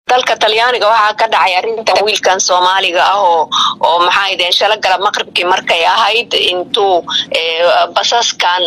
dalka talyaaniga waxaa ka dhacay arrinta wiilkan soomaaliga ah oo oo maxaa ideen shala galab maqribkii markay ahayd intuu basaskan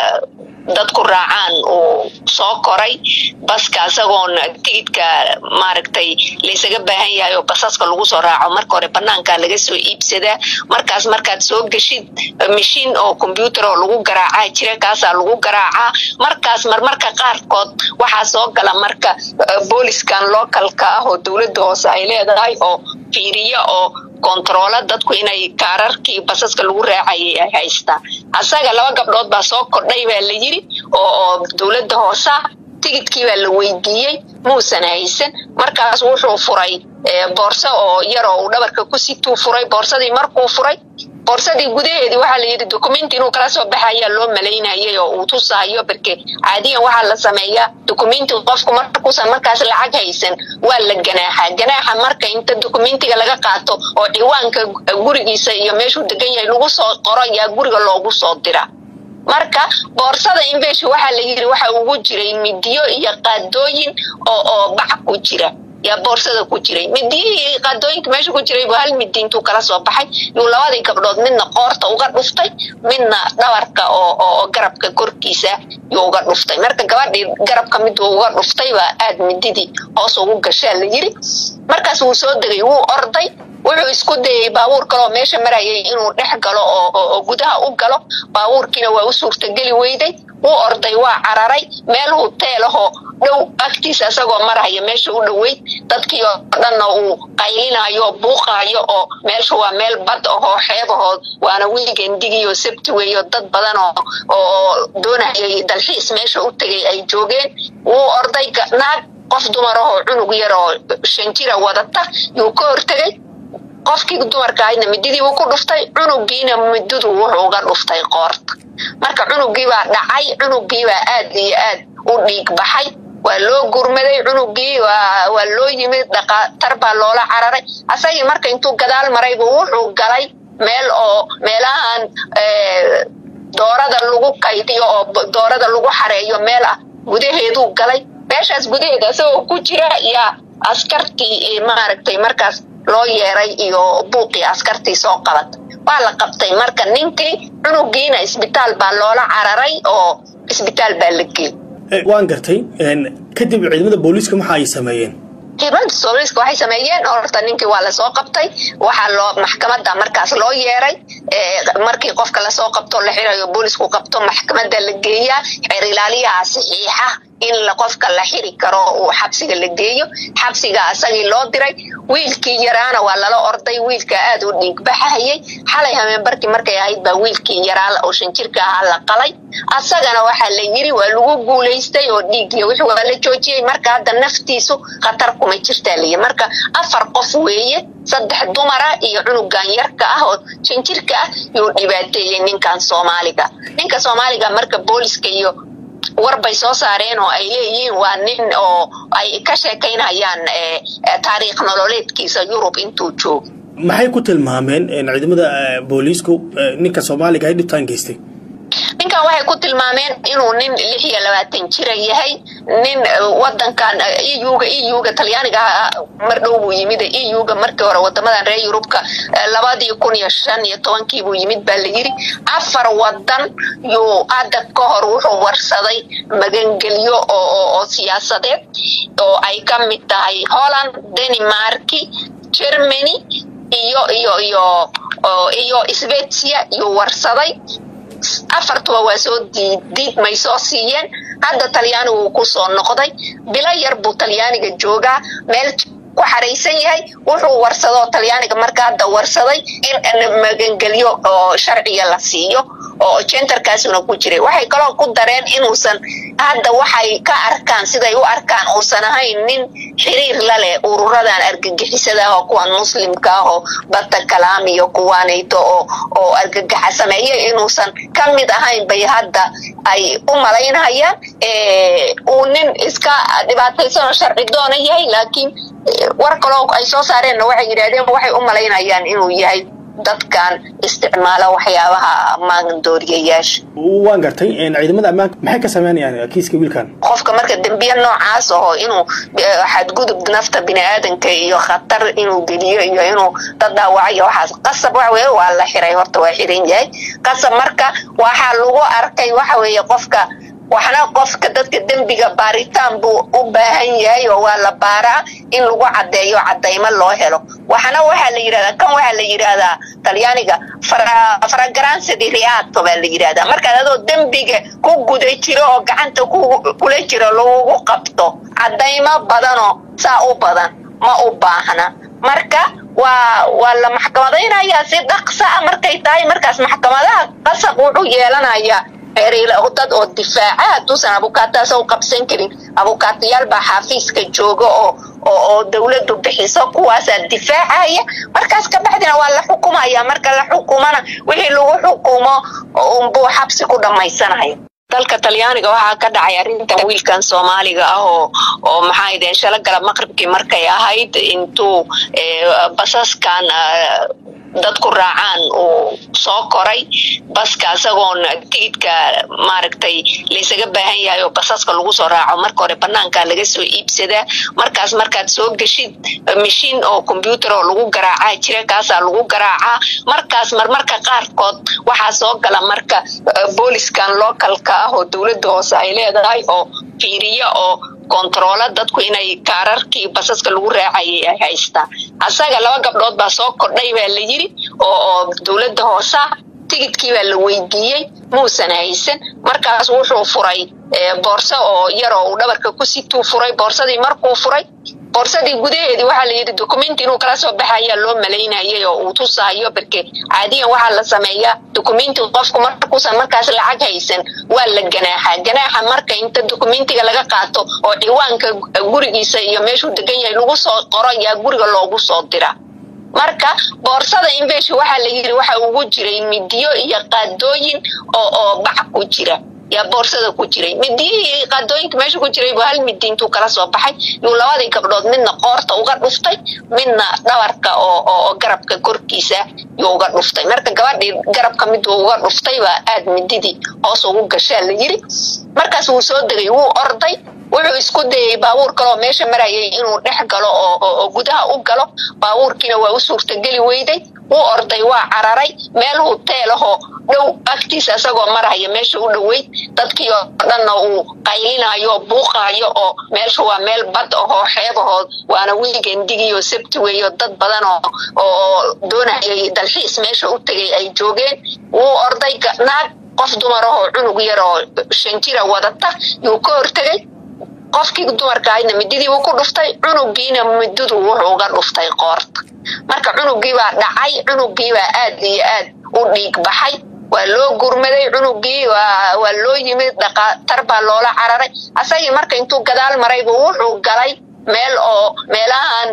dadku raacaan uu soo koray baska isagoon tigidka maaragtay laysaga baahan yahay oo basaska lagu soo raaco marka hore banaanka laga soo iibsadaa markaas markaad soo geshid mashiin oo combyuutar oo lagu garaacaa jira kaasaa lagu garaacaa markaas marmarka qaarkood waxaa soo gala marka booliskan localka ah oo dowladda hoose ay leedahay oo fiiriya oo kontaroola dadku inay kaararkii basaska lagu raacayay ay haystaan asaga laba gabdhood baa soo kordhay baa la yiri oo oo dowladda hoosa tigidkii baa la weydiiyey muusan haysan markaas wuxuu furay boorso oo yar oo uu dhabarka ku situu furay boorsadii markuu furay boorsadii gudaheedii waxaa la yidhi documenti inuu kala soo baxayaa loo malaynayay oo uu tusahayo barke caadiyan waxaa la sameeyaa documenti qofku markuusan markaas lacag haysan waa la ganaaxaa ganaaxa marka inta documentiga laga qaato oo ciwaanka gurigiisa iyo meeshuu degan yahay lagu soo qoro ayaa guriga loogu soo dira marka boorsada invesh waxaa la yidhi waxa ugu jiray midiyo iyo qaadooyin oo oo bac ku jira yaa boorsada ku jiray midiyihii qaadooyinka meesha ku jiray buu hal midi intuu kala soo baxay yuu labadii gabdhood midna qoorta uga dhuftay midna dhabarka oo oo garabka korkiisa yuu uga dhuftay marka gabadhii garabka miduu uga dhuftay baa aad mididii hoos ugu gashaa la yiri markaas wuu soo degay wuu orday wuxuu isku dayay baabuur kaleoo meesha marayay inuu dhex galo oo gudaha u galo baabuurkiina waa u suurtageli weyday wuu orday waa cararay meel huteelahoo dhow agtiisa isagoo maraya meesha u dhoweyd dadkii oo dhanna uu qaylinayo buuqayo oo meesha waa meel bad ahoo xeebahood waana wiigendigiioo sabti weeyo dad badan oo doonayay dalxiis meesha u tegay ay joogeen wuu orday naag qof dumar ahoo cunug yar oo shan jira wadata yuu ka hortegay qofkii dumarka ahaydna mididiibuu ku dhuftay cunugiina mididu wuxuu uga dhuftay qoorta marka cunugiibaa dhacay cunugiibaa aad iyo aad u dhiig baxay waa loo gurmaday cunugii waa loo yimid dhaqaatar baa loola cararay asagii marka intuu gadaal maraybu wuxuu galay meel oo meelahan doorada lagu kaydiyo oo doorada lagu xareeyo meel ah gudaheeduu galay meeshaas gudaheeda isagoo ku jira yaa askartii maaragtay markaas loo yeeray iyo buuqii askartii soo qabatay waa la qabtay marka ninkii cunugiina isbitaal baa loola cararay oo isbitaal baa la geeyey waan gartay kadib ciidamada booliiska maxa ay sameeyeen ciidamada booliiska waxay sameeyeen horta ninkii waa lasoo qabtay waxaa loo maxkamadda markaas loo yeeray markii qofka lasoo qabto la xirayo boolisku qabto maxkamadda la geeyaa xeer ilaaliyaha saxiixa in qofka la xiri karo uu xabsiga la geeyo xabsiga asagii loo diray wiilkii yaraana waa lala orday wiilka aad u dhiigbaxahayay xalay hameenbarkii markay ahayd baa wiilkii yaraa oo shan jirka ahaa la qalay asagana waxaa la yiri waa lagu guulaystay oo dhiigiyo wixii waa la joojiyey marka hadda naftiisu khatar kuma jirtaa layi marka afar qof weeye saddex dumara iyo cunugan yarka ah oo shan jirka ah yuu dhibaateeyey ninkan soomaaliga ninka soomaaliga marka booliska iyo war bay soo saareen oo ay leeyihiin waa nin oo ay ka sheekaynayaan taariikh nololeedkiisa yurub intuu joogo maxay ku tilmaameen ciidamada booliisku ninka soomaaliga ay dhibtaan geystay ninkan waxay ku tilmaameen inuu nin lix iyo labaatan jira yahay nin wadankan euga euga talyaaniga mar dhow buu yimid euga markii hore wadamadan reer yurubka labadii kun iyo shan iyo tobankii buu yimid baa la yiri afar wadan yuu hadda ka hor wuxuu warsaday magangelyo oo siyaasadeed oo ay ka mid tahay holland danimarki germany iyo iyo iyo iyo svetsia yuu warsaday afartuba waa soo diidmay soo siiyeen hadda talyaanigu uu ku soo noqday bilo yar buu talyaaniga joogaa meel ku xaraysan yahay wuxuu warsadoo talyaaniga marka hadda warsaday in magangelyo oo sharciga la siiyo oo jentarkaasuna ku jiray waxay kaloo ku dareen inuusan hadda waxay ka arkaan siday u arkaan uusan ahayn nin xiriir la leh ururadan argagixisada ah oo kuwan muslimka ah oo bata kalaam iyo kuwaanayto oo oo argagaxa sameeya inuusan ka mid ahayn bay hadda ay u malaynayaan uu nin iska dhibaataysan oo sharci doona yahay laakiin war kaloo ay soo saareenna waxay yidhahdeen waxay u malaynayaan inuu yahay dadkan isticmaala waxyaabaha maandooriyayaasha waan gartay ciidamada ammaanka maxay ka sameynayaan kiiska wiilkan qofka marka dembiye noocaas aho inuu xadgudub nafta biniaadanka iyo khatar inuu geliyo iyo inuu dad dhaawacayo waxaas qasab waxa weye waa la xiray horta waa xiran yahay qasab marka waxaa lagu arkay waxa weeye qofka waxna qofka dadka dembiga baaritaan buu u baahan yahay oo waa la baaraa in lagu caddeeyo caddaymo loo helo waxna waxaa la yidhahdaa kan waxaa la yidhaahdaa talyaaniga faragaransadi riaato baa la yidhahdaa markaad adoo dembiga ku guda jiro oo gacanta kula jiro lagugu qabto caddaymo badanoo saa u badan ma u baahna marka waa waa la maxkamadaynayaa si dhaqsa a markay tahay markaas maxkamadaha qasab wuxuu yeelanayaa dad oo difaaca hadduusan abukaataasa u qabsan karin abukaatayaal baa xaafiiska jooga oo oo dawladdu bixiso kuwaasaa difaacaya markaas kabacdina waa la xukumaya marka la xukumana wixii lagu xukumo unbuu xabsi ku dhammaysanayo dalka talyaaniga waxaa ka dhacay arrinta wiilkan soomaaliga ah oo oo maxaa ideen shala galab maqribkii markay ahayd intuu basaskan dadku raacaan uu soo koray baska isagoon tigidka maaragtay laysaga baahan yahay oo basaska lagu soo raaco marka hore banaankaa laga soo iibsadaa markaas markaad soo geshid mashiin oo combyuutar oo lagu garaacaa jira kaasaa lagu garaacaa markaas marmarka qaarkood waxaa soo gala marka booliskan localka ah oo dowladda hoose ay leedahay oo fiiriya oo kontaroola dadku inay kaararkii basaska lagu raacayay ay haystaan asaga laba gabdhood baa soo kordhay baa la yiri oo oo dowladda hoosa tigidkii baa la weydiiyey muusan haysan markaas wuxuu furay boorso oo yar oo uu dhabarka ku situu furay boorsadii markuu furay boorsadii gudaheedii waxaa la yidhi documenti inuu kala soo baxayaa loo malaynayay oo uu tusahayo barke caadiyan waxaa la sameeyaa documenti qofku markuusan markaas lacag haysan waa la ganaaxaa ganaaxa marka inta documentiga laga qaato oo ciwaanka gurigiisa iyo meeshuu degan yahay lagu soo qoro yaa guriga loogu soo dira marka boorsada invesh waxaa la yidhi waxa ugu jiray midiyo iyo qaadooyin oo oo bac ku jira yaa boorsada ku jiray midiyihii qaadooyinka meesha ku jiray buu hal midi intuu kala soo baxay yuu labadii gabdhood midna qoorta uga dhuftay midna dhabarka oo oo garabka korkiisa yuu uga dhuftay marka gabadhii garabka miduu uga dhuftay baa aad mididii hoos ugu gashaa la yiri markaas wuu soo degay wuu orday wuxuu isku dayay baabuur kaleoo meesha marayay inuu dhex galo oo gudaha u galo baabuurkiina waa u suurtageli weyday wuu orday waa cararay meel huteelahoo dhow agtiisa isagoo maraya meesha u dhoweyd dadkii oo dhanna uu qaylinayo buuqayo oo meesha waa meel bad ahoo xeebahood waana wiigendigiioo sabti weeyo dad badan oo doonayay dalxiis meesha u tegay ay joogeen wuu orday naag qof dumar ahoo cunug yar oo shan jira wadata yuu ka hortegay qofkii dumarka ahaydna mididii wuu ku dhuftay cunugiina mididu wuxuu uga dhuftay qoorta marka cunugiibaa dhacay cunugiibaa aad iyo aad u dhiig baxay waa loo gurmaday cunugii waa loo yimid dhaqaatar baa loola cararay asagii marka intuu gadaal maraybu wuxuu galay meel oo meelahan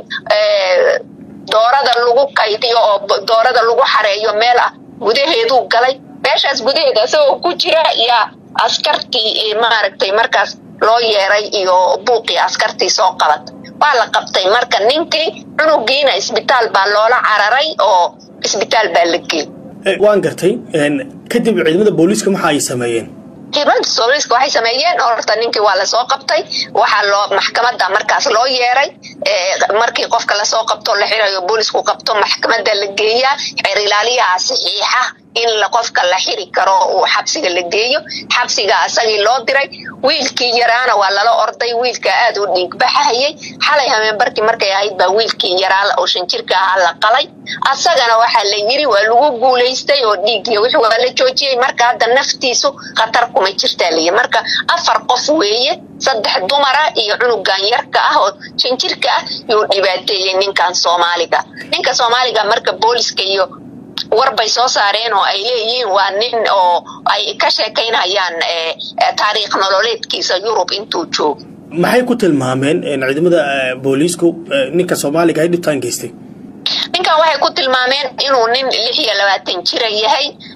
doorada lagu kaydiyo oo doorada lagu xareeyo meel ah gudaheeduu galay meeshaas gudaheeda isagoo ku jira yaa askartii maaragtay markaas loo yeeray iyo buuqii askartii soo qabatay waa la qabtay marka ninkii cunugiina isbitaal baa loola cararay oo isbitaal baa la geeyey waan gartay kadib ciidamada booliiska waxa ay sameeyeen ciidamada booliiska waxay sameeyeen horta ninkii waa lasoo qabtay waxaa loo maxkamada markaas loo yeeray markii qofka lasoo qabto la xirayo boolisku qabto maxkamada la geeyaa xeer ilaaliyaha saxiixa in qofka la xiri karo uu xabsiga la geeyo xabsiga asagii loo diray wiilkii yaraana waa lala orday wiilka aad u dhiigbaxahayay xalay hameenbarkii markay ahayd baa wiilkii yaraa oo shan jirka ahaa la qalay asagana waxaa la yiri waa lagu guulaystay oo dhiigiy wix waa la joojiyey marka hadda naftiisu khatar kuma jirtaa layi marka afar qof weeye saddex dumara iyo cunugan yarka ah oo shan jirka ah yuu dhibaateeyey ninkan soomaaliga ninka soomaaliga marka booliska iyo war bay soo saareen oo ay leeyihiin waa nin oo ay ka sheekaynayaan taariikh nololeedkiisa yurub intuu joogo maxay ku tilmaameen ciidamada booliisku ninka soomaaliga ay dhibtaan geystay ninkan waxay ku tilmaameen inuu nin lix iyo labaatan jira yahay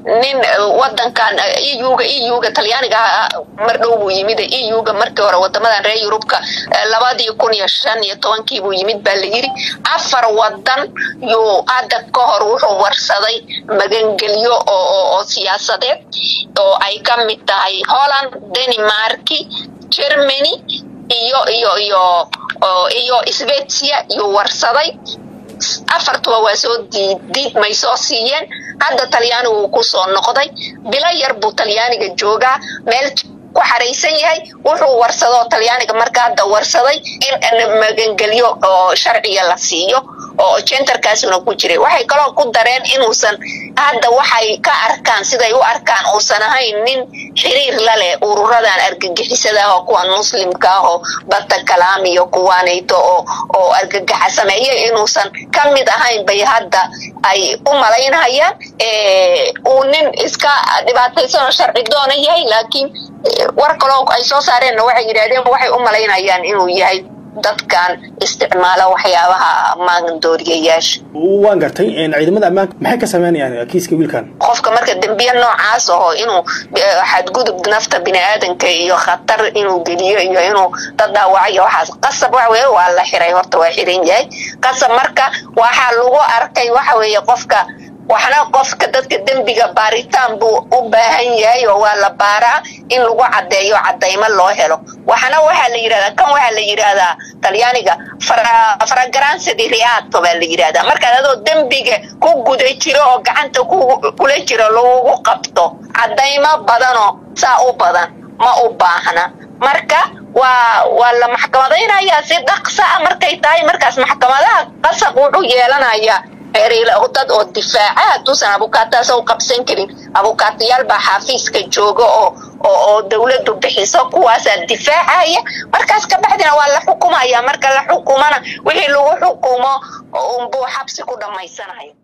nin wadankan euga euga talyaaniga mar dhow buu yimid euga markii hore wadamadan reer yurubka labadii kun iyo shan iyo tobankii buu yimid baa la yiri afar wadan yuu hadda ka hor wuxuu warsaday magangelyo oo siyaasadeed oo ay ka mid tahay holland denmarki germany iyo iyo iyo iyo svetsia yuu warsaday afartuba waa soo diid may soo siiyeen hadda talyaanigu uu ku soo noqday bilo yar buu talyaaniga joogaa meel ku xaraysan yahay wuxuu warsadoo talyaaniga marka hadda warsaday in magangelyo oo sharciga la siiyo oo jentarkaasuna ku jiray waxay kaloo ku dareen inuusan hadda waxay ka arkaan siday u arkaan uusan ahayn nin xiriir la leh ururadan argagixisada ah oo kuwan muslimka ah oo bata kalaam iyo kuwaanayto oo oo argagaxa sameeya inuusan ka mid ahayn bay hadda ay u malaynayaan uu nin iska dhibaataysanoo sharci doona yahay laakiin war kaloo ay soo saareenna waxay yidhahdeen waxay u malaynayaan inuu yahay dadkan isticmaala waxyaabaha maandooriyayaasha waan gartay ciidamada ammaanka maxay ka sameynayaan kiiska wiilkan qofka marka dembiye noocaas aho inuu xadgudub nafta biniaadanka iyo khatar inuu geliyo iyo inuu dad dhaawacayo waxaas qasab waxa weye waa la xiray horta waa xiran yahay qasab marka waxaa lagu arkay waxa weeye qofka waxna qofka dadka dembiga baaritaan buu u baahan yahay oo waa la baaraa in lagu caddeeyo caddaymo loo helo waxna waxaa la yidhahdaa kan waxaa la yidhahdaa talyaaniga faragaransadi riato baa la yidhahdaa markaad adoo dembiga ku guda jiro oo gacanta kula jiro lagugu qabto caddaymo badanoo saa u badan ma u baahna marka waa waa la maxkamadaynayaa si dhaqsa a markay tahay markaas maxkamadaha qasab wuxuu yeelanayaa dad oo difaaca hadduusan abukaataas u qabsan karin abukaatayaal baa xaafiiska jooga oo oo dawladdu bixiso kuwaasaa difaacaya markaas ka baxdina waa la xukumaya marka la xukumana wixii lagu xukumo unbuu xabsi ku dhammaysanaya